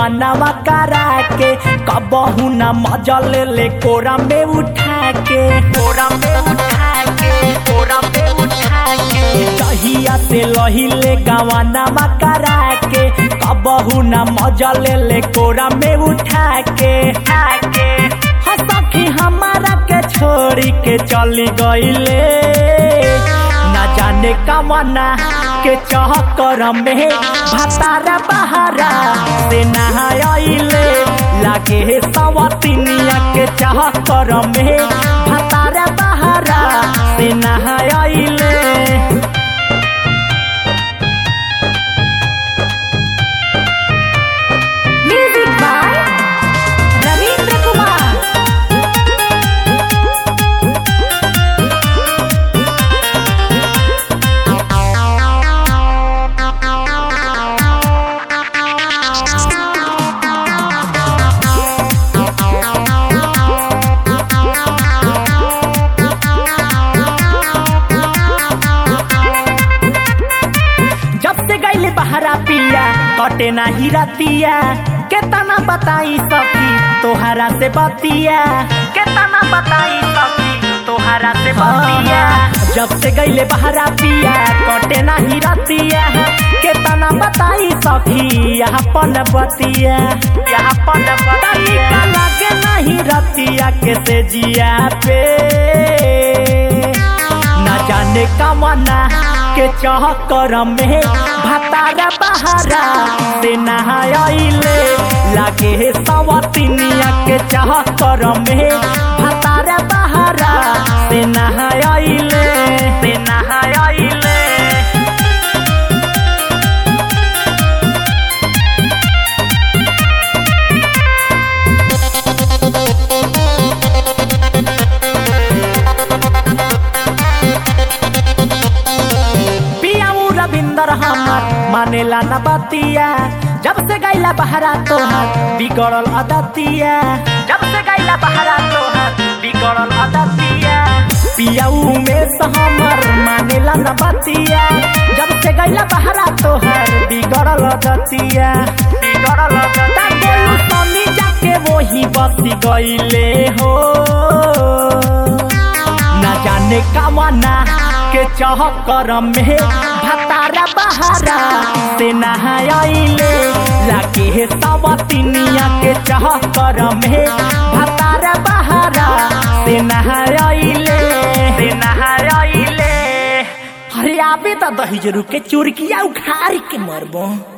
गवानावा करा के कबहू न मजा ले ले कोरा में उठा के कोरा में उठा के कोरा में उठा के दहिया से लहिले गवानावा करा के कबहू न मजा ले ले कोरा में उठा के उठा के हाँ सखी हमारा के छोड़ी के चली गईले ना जाने कमना के चहकर में भतारा बहारा से नहाइले लागे सवतिनिया के चहकर में भतारा बहारा से नहाइले Music by Ravindra Kumar. जब से गईले बहरा पिया कटे नाही रतिया केतना बताई सखी तोहरा से बतिया केतना बताई सखी तोहरा से बतिया जब से गईले बहरा पिया कटे नाही रतिया केतना बताई सखी यहाँ पन बतिया यहाँ पन बतिया लगे नहीं रतिया के से जिया पे न जाने कमना के चहकर में भतारा बहारा से नहाइले लागे सवतिनिया के चहकर में भतारा बहारा से नहाइले से नहाइले पियाऊ रविंदर हमर मानेला न बतिया जब से गैला बहरा तोहर बिगड़ल अदतिया जब से गैला बहरा तोहर बिगड़ल अदतिया पियाऊ में से हमर मानेला न बतिया जब से गैला बहरा तोहर बिगड़ल अदतिया बिगड़ल अदतिया गोलू सनी जाके वही बसी गईले हो न जाने कमना के चहकर में भतारा बहारा से नहाइले लागे सवतिनिया के चहकर में भतारा बहारा से नहाइले से नहाइले अरे आबे त दही जरूर के चुरकिया उखाड़ के मरबो